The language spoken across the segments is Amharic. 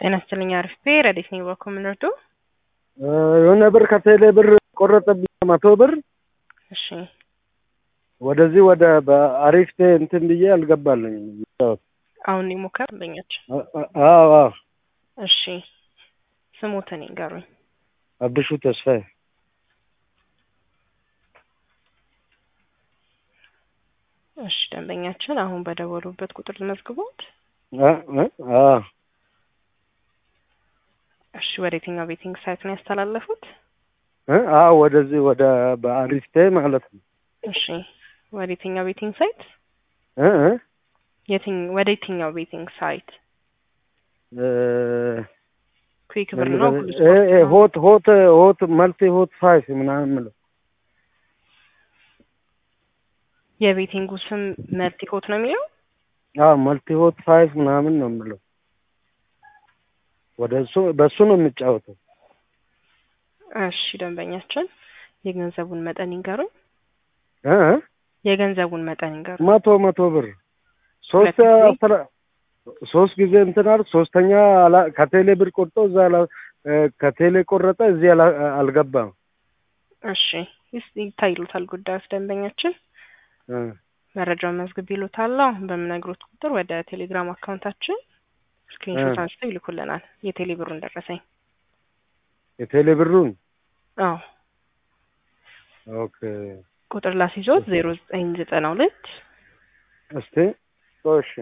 ጤና ይስጥልኝ አሪፍ ረዴት ነኝ በኮምነርዶ የሆነ ብር ከቴሌ ብር ቆረጠብኝ መቶ ብር እሺ ወደዚህ ወደ በአሪፍ እንትን ብዬ አልገባልኝ አሁን ሊሞከር በኛች አዎ አዎ እሺ ስሞትን ይንገሩኝ አብሹ ተስፋዬ እሺ ደንበኛችን አሁን በደወሉበት ቁጥር መዝግቦት አዎ እሺ ወደ የትኛው ቤቲንግ ሳይት ነው ያስተላለፉት አዎ ወደዚህ ወደ በአሪፍ ማለት ነው እሺ ወደ የትኛው ቤቲንግ ሳይት የትኝ ወደ የትኛው ቤቲንግ ሳይት ኩዊክ ብር ነው ሁሉ ስፖርት ነው? ሆት ሆት ሆት መልቲ ሆት ፋይፍ ምናምን ምለው የቤቲንጉ ስም መልቲ ሆት ነው የሚለው አዎ መልቲ ሆት ፋይፍ ምናምን ነው የምለው ወደ እሱ በእሱ ነው የሚጫወተው እሺ ደንበኛችን የገንዘቡን መጠን ይንገሩኝ እ የገንዘቡን መጠን ይንገሩኝ መቶ መቶ ብር ሶስት ሁለት ጊዜ? አስራ ሶስት ጊዜ እንትን አልክ ሶስተኛ አላ- ከቴሌ ብር ቆርጦ እዛ አላ- እ ከቴሌ ቆረጠ እዚህ አላ- አልገባም እሺ ይስ- ይታይሉታል ጉዳዮች ደንበኛችን እ መረጃውን መዝግብ ይሉታል አሁን በምነግሮት ቁጥር ወደ ቴሌግራም አካውንታችን ስክሪንሾት እ አንስተው ይልኩልናል የቴሌ ብሩን ደረሰኝ የቴሌ ብሩን አዎ ኦኬ ቁጥር ላስይዞት ዜሮ ዘጠኝ ዘጠና ሁለት እስቲ እሺ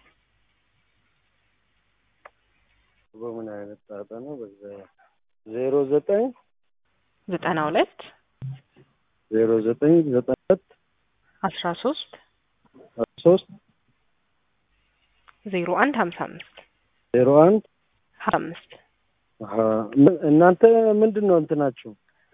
በምን አይነት ጣጣ ነው በዛ ዜሮ ዘጠኝ ዘጠና ሁለት ዜሮ ዘጠኝ ዘጠኝ ሁለት አስራ ሶስት ሶስት ዜሮ አንድ ሀምሳ አምስት ዜሮ አንድ ሀምሳ አምስት አሀ፣ ምን- እናንተ ምንድን ነው እንትናችሁ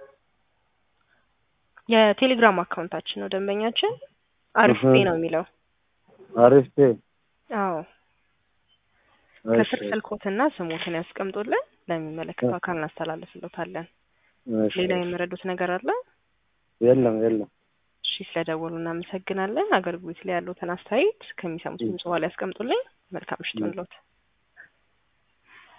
የቴሌግራም አካውንታችን ነው ደንበኛችን አሪፍ እህ። ፔ ነው የሚለው አሪፍ ፔ አዎ ከስር ስልኮትና ስሞትን ያስቀምጡልን ለሚመለከተው አካል እናስተላልፍሎታለን እሺ፣ ሌላ የምረዱት ነገር አለ የለም የለም እሺ ስለደወሉ እናመሰግናለን አገልግሎት ላይ ያሉትን አስተያየት ከሚሰሙት ድምጽ በኋላ ያስቀምጡልኝ መልካም ምሽት ይሁንልዎት